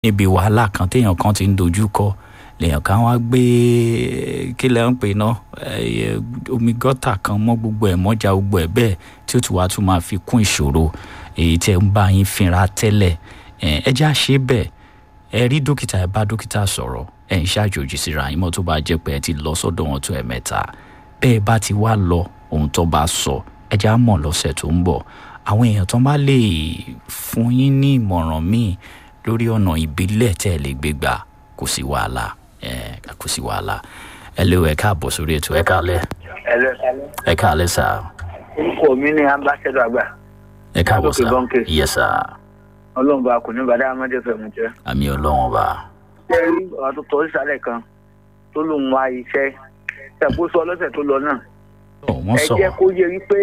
níbi wàhálà kan téèyàn kan ti ń dojú kọ lèèyàn kan wá gbé kí lẹ́ ń pè náà omi gọ́tà kan mọ́ gbogbo ẹ̀ mọ́jà gbogbo ẹ̀ bẹ́ẹ̀ tí ó tún wá tún máa fi kún ìṣòro èyí tẹ́ ń bá yín fínra tẹ́lẹ̀ ẹ jẹ́ àṣẹ bẹ́ẹ̀ ẹ rí dókítà ẹ bá dókítà sọ̀rọ̀ ẹ ń ṣàjòjì síra yín mọ́ tó bá jẹ́ pé ẹ ti lọ sọ́dọ̀ wọn tó ẹ̀ mẹ́ta bẹ́ẹ̀ bá ti wá lọ ohun tó bá sọ ẹ jẹ́ àmọ̀ lọ́sẹ̀ tó ń bọ̀ àwọn èèyàn tó bá lè fún yín ní ìmọ̀ràn míì lórí ọ̀nà ìbílẹ̀ tẹ́ ẹ lè gbé gbà kò sí wàhálà kò sí wàhálà ẹ lé o ẹ káàbọ̀ sórí ètò ẹ káàlẹ́ ẹ lọ sálẹ. ẹ káàlẹ́ sà orúkọ mi ni ambassador àgbà ẹ káàbọ̀ sà Látòkè Bọ́ńkè. yẹ sà ọlọ́run bá kò ní bàdá amadé fẹ̀mù jẹ́. àmì ọlọ́wọ́n bá ṣé rí ọ̀rọ̀ tó tọ́ sísàlẹ̀ kan tó lòun wá iṣẹ́ ṣàkóso ọlọ́sẹ̀ tó lọ náà. ọ wọ́n ẹ sọ jẹ́ kó yẹ wípé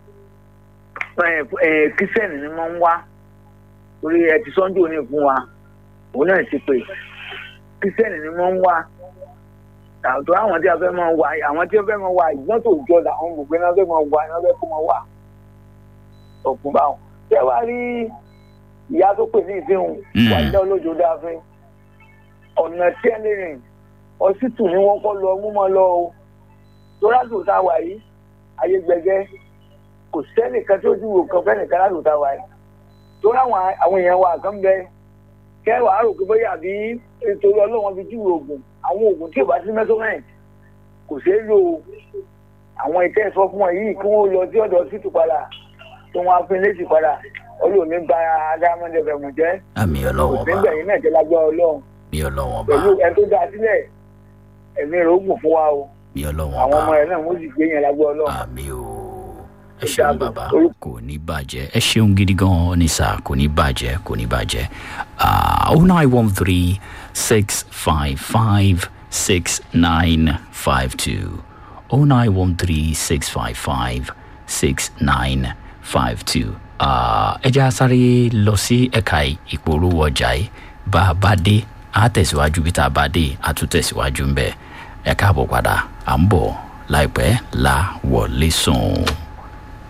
kírísítẹ́nì ni wọ́n ń wá torí ẹ ti sọ́njú òní fún wa òun náà ti pè kírísítẹ́nì ni wọ́n ń wá àtọ́ àwọn tí a fẹ́ máa wá àwọn tí a fẹ́ máa wá ìgbọ́n tó jọ làwọn gbogbo náà fẹ́ máa wá náà fẹ́ kó máa wá ọ̀pọ̀ báwọn. ṣé wàá rí ìyá tó pè ní ìfihùn Mm. wà ní olójó dáfín ọ̀nà tí ẹni rìn ọsítù ni wọ́n kọ́ lọ mú mọ́ lọ o tó lásìkò tá a wà yìí ayé gbẹgẹ́ kò sẹ́nìkan tó ju òkan fẹ́nìkan lásìkò tá a wà yìí tó láwọn àwọn èèyàn wa kan bẹ kẹwàá rò pé bóyá àbí ètò ọlọ́wọ́n fi júwe oògùn àwọn oògùn tí ò bá sí mẹ́sọ́mẹ́ǹt kò ṣeé lò ó àwọn ìtẹ́ sọ fún wọn yìí kí wọ́n lọ sí ọ̀dọ̀ sítù padà tí wọ́n á fi létí padà olóòní gba adámọ́dé fẹ̀mù jẹ́ àmì ọlọ́wọ́n bá nígbà yìí náà jẹ́ lágbára ọlọ́run àmì ọlọ́wọ́n bá pẹ̀lú ẹni tó dá sílẹ̀ ẹ̀mí rẹ̀ ó gùn fún wa o àmì ọlọ́wọ́n àwọn ọmọ bá rẹ̀ náà wọ́n sì gbé yẹn lágbára ọlọ́run. àmì o ẹ Ó ṣeun dàbọ̀. bàbá Orúkọ- kò ní bàjẹ́ ẹ ṣeun gidi gan ní sà kò ní bàjẹ́ kò ní bàjẹ́ oh nine one three six five five six nine five two oh nine one three six five five six nine five two ẹ jẹ́ àsáré lọ sí ẹ̀ka ìpolówó ọjà yìí bá a bá dé a tẹ̀síwájú bí tá a bá dé a tún tẹ̀síwájú ń bẹ̀ ẹ káàbọ̀ padà à ń bọ̀ láìpẹ́ la wọlé sùn.